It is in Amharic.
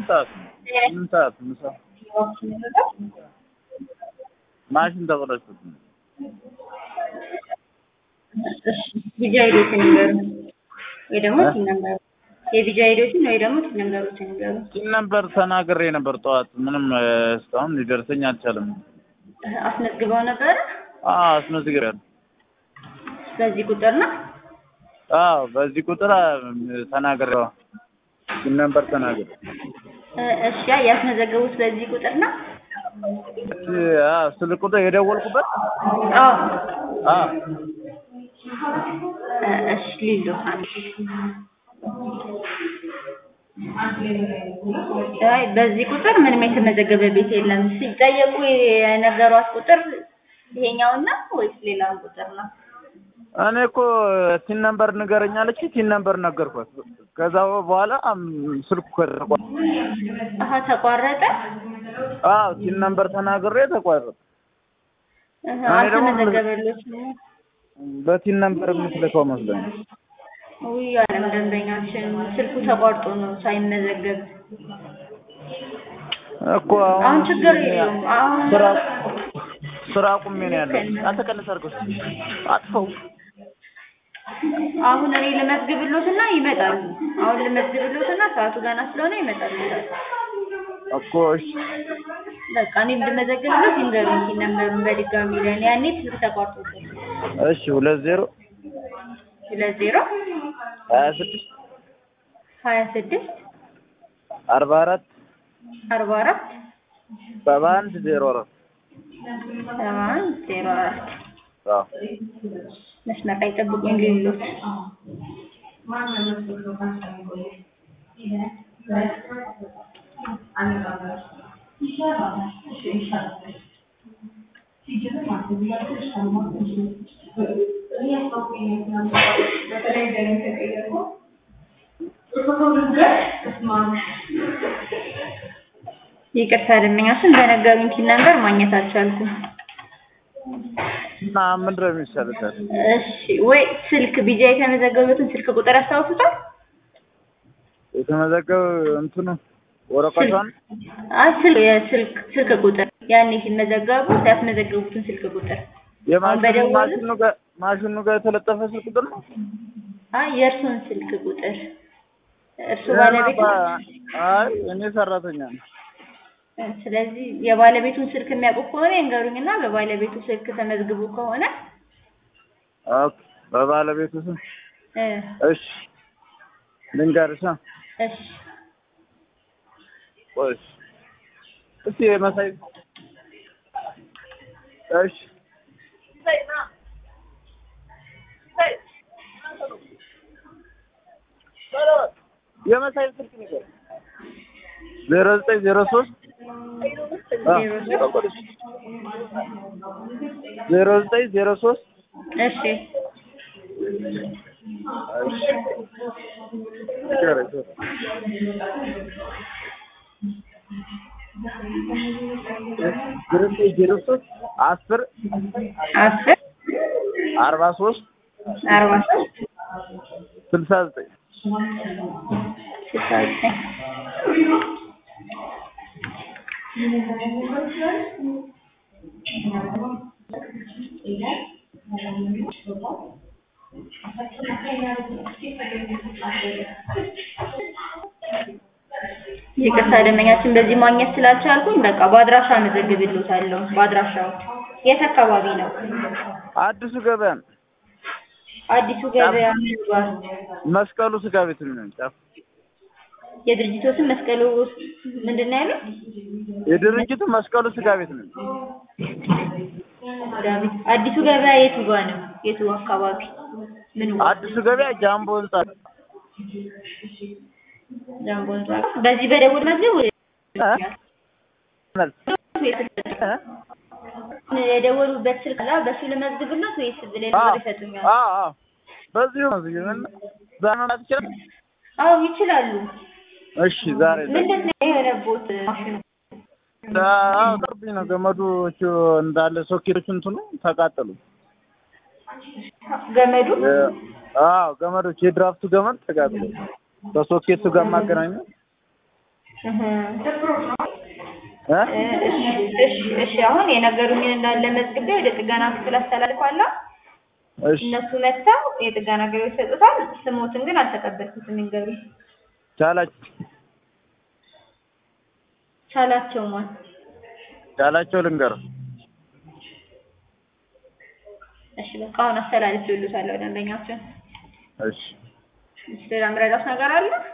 ስምንት ሰዓት ነው። ስምንት ሰዓት ምሳ ማሽን ተበላሽቶት ነው። ቢጃ ሂዶትን ይንገሩ ወይ ደግሞ ቲን ነምበሩ የቢጃ ሂዶትን ወይ ደግሞ ቲን ነምበሮችን ይንገሩ። ቲን ነበር ተናግሬ ነበር ጠዋት። ምንም እ፣ እስካሁን ሊደርሰኝ አልቻለም። አስመዝግበው ነበረ አዎ አስመዝግሬያለሁ። በዚህ ቁጥር ነው። አዎ በዚህ ቁጥር አ፣ ተናግሬዋ ቲን ነበር ተናግሬ እ፣ እሺ ያ ያስመዘገቡት በዚህ ቁጥር ነው። እሺ፣ አዎ ስልክ ቁጥር የደወልኩበት አዎ አዎ እ፣ እሺ ሊሉ አንድ አይ በዚህ ቁጥር ምንም የተመዘገበ ቤት የለም። ሲጠየቁ የነገሯት ቁጥር ይሄኛውና ወይስ ሌላውን ቁጥር ነው? እኔ እኮ ቲን ነምበር ንገረኝ አለች። ቲን ነምበር ነገርኳት። ከዛ በኋላ አም፣ ስልኩ ከተቋረጠ አሀ ተቋረጠ። አዎ ቲን ነምበር ተናግሬ ተቋረጠ። እህ፣ እኔ ደግሞ አልተመዘገበሎትም። በቲን ነምበር የምትልከው መስሎኝ ነው። ውይ አለም ደንበኛችን ስልኩ ተቋርጦ ነው ሳይመዘገብ። እኮ አሁን አሁን ችግር የለውም። አሁን ስራ ስራ አቁሜ ነው ያለው። አንተ ቀንስ አድርገው እስኪ አጥፈው። አሁን እኔ ልመዝግብሎትና ይመጣሉ። አሁን ልመዝግብሎትና ሰዓቱ ገና ስለሆነ ይመጣሉ። እኮ እሺ በቃ እኔ እንድመዘግብሎት ይንገሩኝ ሲል ነበሩን በድጋሚ ለእኔ ያኔ ስልክ ተቋርጦበት እሺ ሁለት ዜሮ ሁለት ዜሮ ሀያ ስድስት ሀያ ስድስት አርባ አራት አርባ አራት ሰባ አንድ ዜሮ አራት ሰባ አንድ ዜሮ አራት አዎ መስመር ላይ ጠብቁኝ ሌሎት ይቅርታ ደንበኛችን በነገሩኝ ቲን ነምበር ማግኘት አልቻልኩም። እና ምንድን ነው የሚሻለው ታዲያ? እሺ ወይ ስልክ ቢጃ የተመዘገቡትን ስልክ ቁጥር ያስታውሱታል? የተመዘገበ እንትኑ ወረቀቷን አይ ስልክ የስልክ ስልክ ቁጥር ያኔ ሲመዘገቡ ያስመዘገቡትን ስልክ ቁጥር አሁን የማሽኑ በደወሉ ማሽኑ ጋር ማሽኑ ጋር የተለጠፈ ስልክ ቁጥር ነው። አይ የእርሱን ስልክ ቁጥር እርሱ ባለቤት ነው። አይ እኔ ሰራተኛ ነኝ። ስለዚህ የባለቤቱን ስልክ የሚያውቁ ከሆነ ይንገሩኝና በባለቤቱ ስልክ ተመዝግቡ ከሆነ ኦኬ በባለቤቱ ስም እ እሺ ልንገርሽ አ? እሺ ቆይ እሺ እስቲ መሳይ እሺ የመሳይ ስልክ ንገር ዜሮ ዘጠኝ ዜሮ ሶስት ዜሮ ዘጠኝ ዜሮ ሶስት እሺ ዜሮ ዘጠኝ ዜሮ ሶስት አስር አስር አርባ ሶስት አርባ ሶስት ስልሳ ዘጠኝ ስልሳ ዘጠኝ ይቅርታ ደንበኛችን በዚህ ማግኘት ስላልቻልኩኝ በቃ በአድራሻ መዘግብልዎታለሁ። በአድራሻው የት አካባቢ ነው? አዲሱ ገበያ ነው። አዲሱ ገበያ ምንባል መስቀሉ ስጋ ቤት ነው ጫፍ የድርጅቱ ስም መስቀሉ ምንድን ነው ያለው? የድርጅቱ መስቀሉ ስጋ ቤት ነው። ዳዊት አዲሱ ገበያ የቱ ጋ ነው? የቱ አካባቢ? ምን አዲሱ ገበያ ጃምቦ ህንጻ ጃምቦ ህንጻ በዚህ በደቡብ መዝገብ ወይ የደወሉበት ስልክ ላይ በሱ ልመዝግብሎት ወይስ ሌላ ነገር ይሰጡኛል? አዎ አዎ በዚሁ ነው እዚህ ምን ዛሬ መምጣት ይችላል? አዎ ይችላሉ። እሺ ዛሬ ምንድን ነው የሆነቦት ማሽኑ? አዎ ቅርብኝ ነው ገመዶቹ እንዳለ ሶኬቶቹ እንትኑ ተቃጠሉ። ገመዱ አዎ ገመዶች የድራፍቱ ገመድ ተቃጥሎ በሶኬቱ ጋር ማገናኘው እህ እ? እሺ እሺ እሺ አሁን የነገሩኝን እንዳለ መዝግቤ ወደ ጥገና ክፍል አስተላልፋለሁ። እሺ እነሱ መጥተው የጥገና አገልግሎት ይሰጡታል። ስሞትን ግን አልተቀበልኩትም። ይንገሩኝ። ቻላቸው ቻላቸው ማን? ቻላቸው ልንገር እሺ በቃ አሁን አስተላልፍ ይሉታል ወደ ደንበኛችን። እሺ ሌላ ምረዳት ነገር አለ?